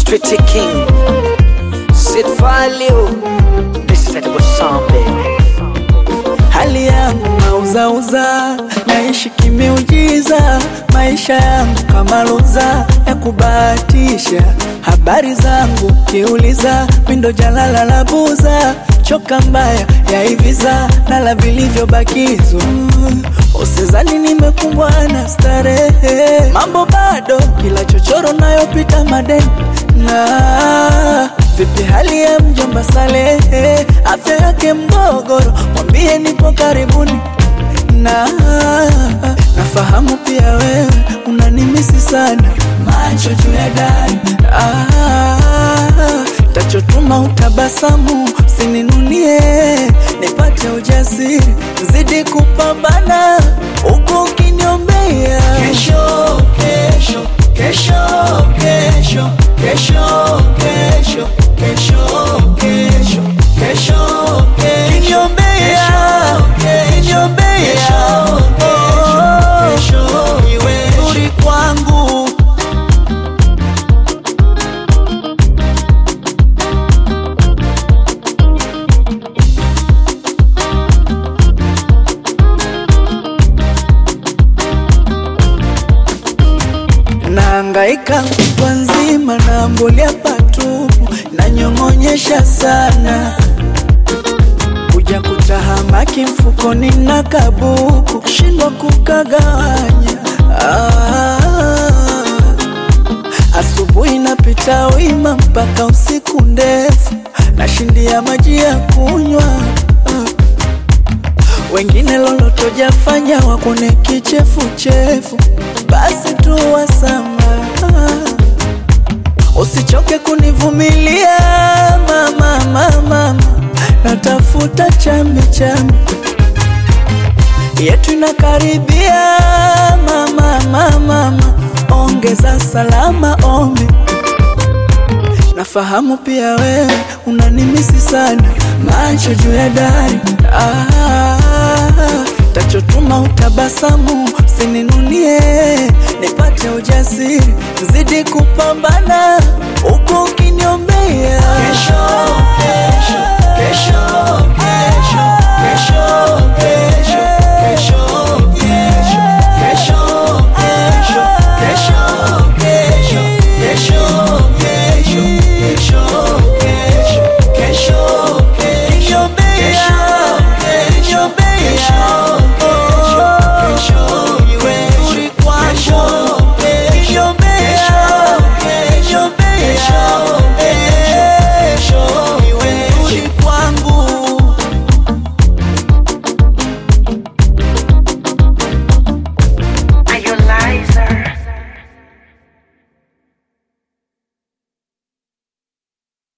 Pretty King, Sid Value. This is edible song, baby. hali yangu nauzauza, naishi kimeujiza, maisha yangu kama luza ya kubahatisha. Habari zangu kiuliza, mindo jalala la buza, choka mbaya ya hiviza, nala vilivyobakizwa. Usizani nimekumbwa na starehe, mambo bado, kila chochoro nayopita madeni na vipi hali ya mjomba Salehe, afya yake mgogoro, mwambie nipo karibuni na nafahamu pia wewe unanimisi sana, macho juu ya dari ah, tachotuma utabasamu, usininunie nipate ujasiri, zidi kupambana huku ukiniombea kesho, kesho, kesho, kesho, kesho, kesho, kesho, kesho, kesho, kiniombea, kiniombea, oh, iwe nzuri kwangu. Naangaika kutwa nzima na mbulia patupu, nanyong'onyesha sana kuja kutahamaki mfukoni na kabuku, shindwa kukagawanya ah. Asubuhi napita wima mpaka usiku ndefu, nashindia maji ya kunywa ah. Wengine loloto jafanya wakone kichefuchefu, basi tu wasama Usichoke kunivumilia mama, mama, mama, natafuta chambi chambi yetu inakaribia mama, mama, mama, ongeza salama ombi. Nafahamu pia wewe unanimisi sana, macho juu ya dari ah, tachotuma utabasamu, usininunie nipate ujasiri, zidi kupambana huku ukiniombea kesho,